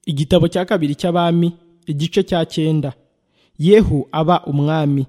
igitabo cya kabiri cy'abami igice cya cyenda yehu aba umwami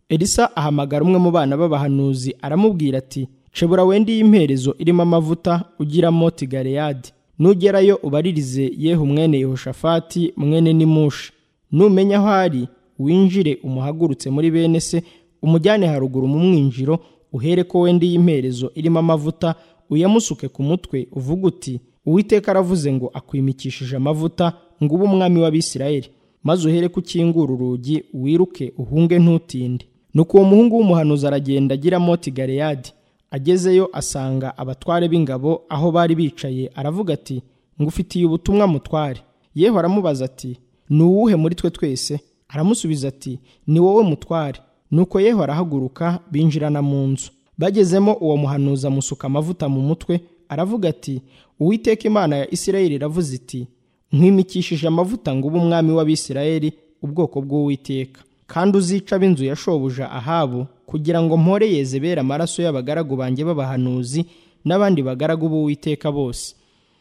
elisa ahamagara umwe mu bana b'abahanuzi aramubwira ati cebura wende iyi imperezo irimo amavuta ugira moti galeyadi nugerayo ubaririze yehu mwene yehoshafati mwene nimushi numenya aho ari winjire umuhagurutse muri bene se umujyane haruguru mu mwinjiro uhere ko wenda iyi imperezo irimo amavuta uyamusuke ku mutwe uvuga uti uwiteka aravuze ngo akwimikishije amavuta ngo ube umwami w'abisirayeli maze uhere ko ukingura urugi wiruke uhunge ntutinde nuko uwo muhungu w'umuhanuzi aragenda agira moti galeyadi agezeyo asanga abatware b'ingabo aho bari bicaye aravuga ati ngufitiye ubutumwa mutware yehu aramubaza ati ni uwuhe muri twe twese aramusubiza ati ni wowe mutware nuko yehu arahaguruka binjirana mu nzu bagezemo uwo muhanuzi amusuka amavuta mu mutwe aravuga ati uwiteka imana ya isirayeli iravuze iti nkwimikishije amavuta ngo ube umwami w'abisirayeli ubwoko bw'uwiteka kandi uzica ab'inzu ya shobuja ahabu kugira ngo mpore yezebera amaraso y'abagaragu banjye b'abahanuzi n'abandi bagaragu b'uwiteka bose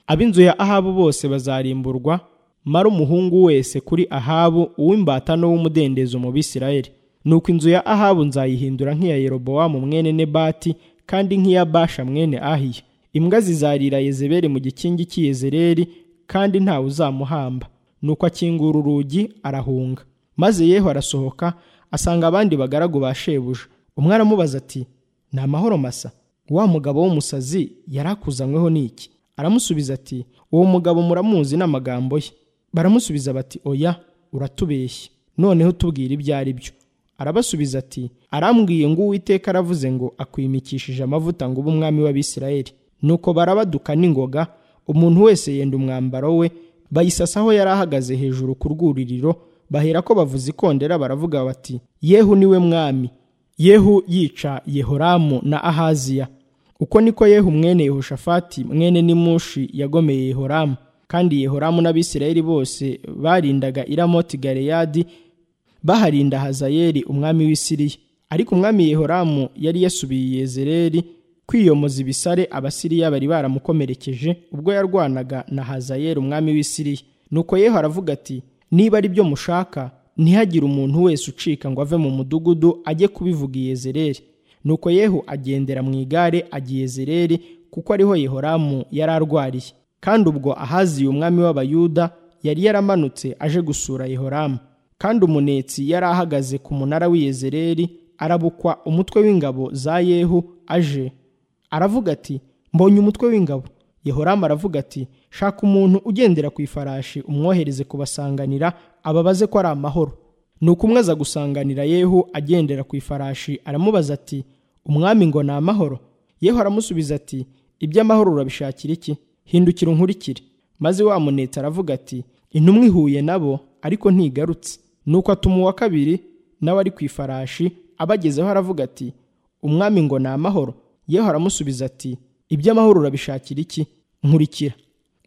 ab'inzu ya ahabu bose bazarimburwa mara umuhungu wese kuri ahabu uw'imbata n'uw'umudendezo mu bisirayeli nuko inzu ya ahabu nzayihindura nk'iya yerobowamu mwene nebati kandi nk'iya basha mwene ahiya imbwa zizarira yezebeli mu gikingi cy'iyezereri kandi ntawe uzamuhamba nuko akingura urugi arahunga maze yehu arasohoka asanga abandi bagaragu ba shebuja umwe aramubaza ati ni amahoro masa wa mugabo w'umusazi yari akuzanyweho n'iki aramusubiza ati uwo mugabo muramuzi n'amagambo ye baramusubiza bati oya uratubeshye noneho tubwire ibyo ari byo arabasubiza ati arambwiye ngo uwiteka aravuze ngo akwimikishije amavuta ngo ube umwami w'abisirayeli nuko barabaduka n'ingoga umuntu wese yenda umwambaro we bayisasaho yari ahagaze hejuru ku rwuririro bahera ko bavuza ikondera baravuga bati yehu niwe mwami yehu yica yehoramu na ahaziya uko niko yehu mwene yehoshafati mwene nimushi yagomeye yehoramu kandi yehoramu n'abisirayeli bose barindaga iramoti galeyadi baharinda hazayeli umwami w'i siriya ariko umwami yehoramu yari yasubiye yezereri kwiyomoza ibisare abasiriya bari baramukomerekeje ubwo yarwanaga na hazayeli umwami w'i siriya nuko yeho aravuga ati niba ari byo mushaka ntihagire umuntu wese ucika ngo ave mu mudugudu ajye kubivuga iyezereri nuko yehu agendera mu igare agiye yezereri kuko ariho yehoramu yari arwariye kandi ubwo ahaziye umwami w'abayuda yari yaramanutse aje gusura yehoramu kandi umunetsi yari ahagaze ku munara w'iyezereri arabukwa umutwe w'ingabo za yehu aje aravuga ati mbonye umutwe w'ingabo yehoramu aravuga ati shaka umuntu ugendera ku ifarashi umwohereze kubasanganira ababaze ko ari amahoro ni uko umwe aza gusanganira yehu agendera ku ifarashi aramubaza ati umwami ngo ni amahoro yehu aramusubiza ati iby'amahoro urabishakira iki hindukira unkurikire maze wa munetse aravuga ati intumwa ihuye nabo ariko ntigarutse nuko atuma uwa kabiri nawe ari ku ifarashi abagezeho aravuga ati umwami ngo ni amahoro yeho aramusubiza ati iby'amahoro urabishakira iki nkurikira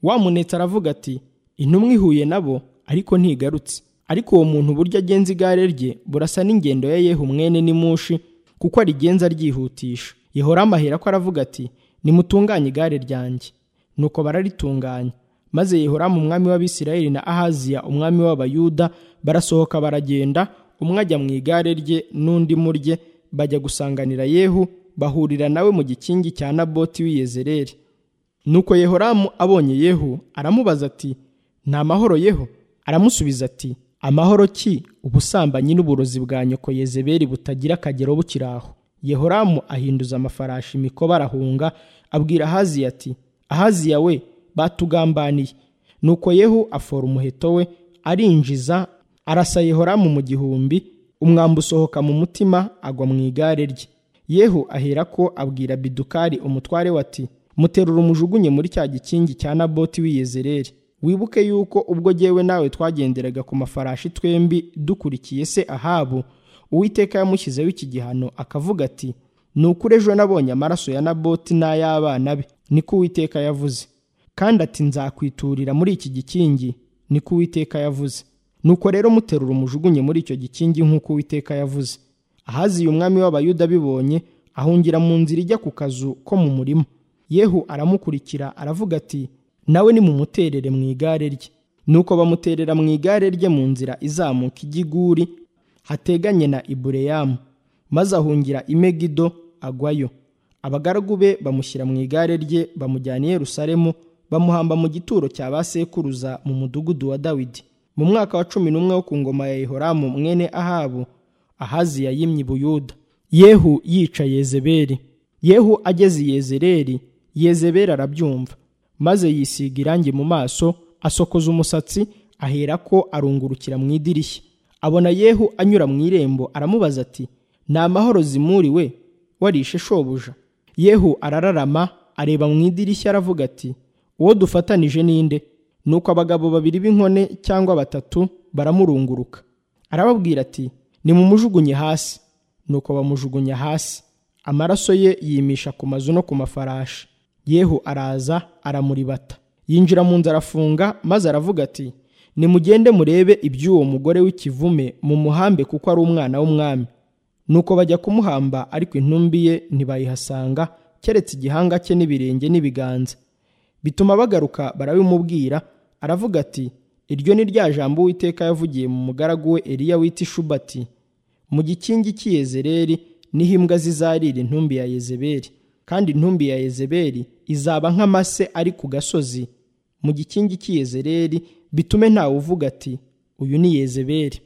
wamunetse aravuga ati intumwa ihuye nabo ariko ntigarutse ariko uwo muntu buryo agenza igare rye burasa n'ingendo ya yehu mwene nimushi kuko arigenza aryihutisha yehoramu ahera ko aravuga ati nimutunganye igare ryanjye nuko bararitunganya maze yehoramu umwami w'abisirayeli na ahaziya umwami w'abayuda barasohoka baragenda umwe ajya mu igare rye n'undi mu rye bajya gusanganira yehu bahurira nawe mu gikingi cya naboti w'iyezereri nuko yehoramu abonye yehu aramubaza ati ni amahoro yehu aramusubiza ati amahoro ki ubusambanyi n'uburozi bwa nyoko yezeberi butagira akagero bukiri aho yehoramu ahinduza amafarashi imikoba arahunga abwira ahaziya ati ahaziya we batugambaniye nuko yehu afora umuheto we arinjiza arasa yehoramu mu gihumbi umwambi usohoka mu mutima agwa mu igare rye yehu ahera ko abwira bidukari umutware we ati muterura umujugunye muri cya gikingi cya naboti w'iyezereri wibuke yuko ubwo yewe nawe twagenderaga ku mafarashi twembi dukurikiye se ahabu uwiteka yamushyizeho iki gihano akavuga ati ni ukuri ejo nabonye amaraso ya naboti n'ay'abana be niko uwiteka yavuze kandi ati nzakwiturira muri iki gikingi niko uwiteka yavuze nuko rero muterura umujugunye muri icyo gikingi nk'uko uwiteka yavuze ahaziye umwami w'abayuda bibonye ahungira mu nzira ijya ku kazu ko mu murima yehu aramukurikira aravuga ati nawe nimumuterere mu igare rye nuko bamuterera mu igare rye mu nzira izamuka igiguri hateganye na ibureyamu maze ahungira i megido agwayo abagaragu be bamushyira mu igare rye bamujyana i yerusalemu bamuhamba mu gituro cya ba sekuruza mu mudugudu wa dawidi mu mwaka wa cumi n'umwe wo ku ngoma ya yehoramu mwene ahabu ahaziya yimye i buyuda yehu yica yezeberi yehu ageze i yezereri yezeberi arabyumva maze yisiga irangi mu maso asokoza umusatsi aherako arungurukira mu idirishya abona yehu anyura mu irembo aramubaza ati ni amahoro zimuriwe warishe shobuja yehu arararama areba mu idirishya aravuga ati uwo dufatanije ninde nuko abagabo babiri b'inkone cyangwa batatu baramurunguruka arababwira ati nimumujugunye hasi nuko bamujugunya hasi amaraso ye yimisha ku mazu no ku mafarashi yehu araza aramuribata yinjira mu nzu arafunga maze aravuga ati nimugende murebe iby'uwo mugore w'ikivume mumuhambe kuko ari umwana w'umwami nuko bajya kumuhamba ariko intumbi ye ntibayihasanga keretse igihanga cye n'ibirenge n'ibiganza bituma bagaruka barabimubwira aravuga ati iryo ni rya jambo uwiteka yavugiye mu mugaragu we eliya wita ishubati mu gikingi cy'i Yezereli niho imbwa zizarira intumbi ya yezebeli kandi intumbi ya yezebeli izaba nk'amase ari ku gasozi mu gikingi cy'i yezereri bitume ntawe uvuga ati uyu ni yezebeli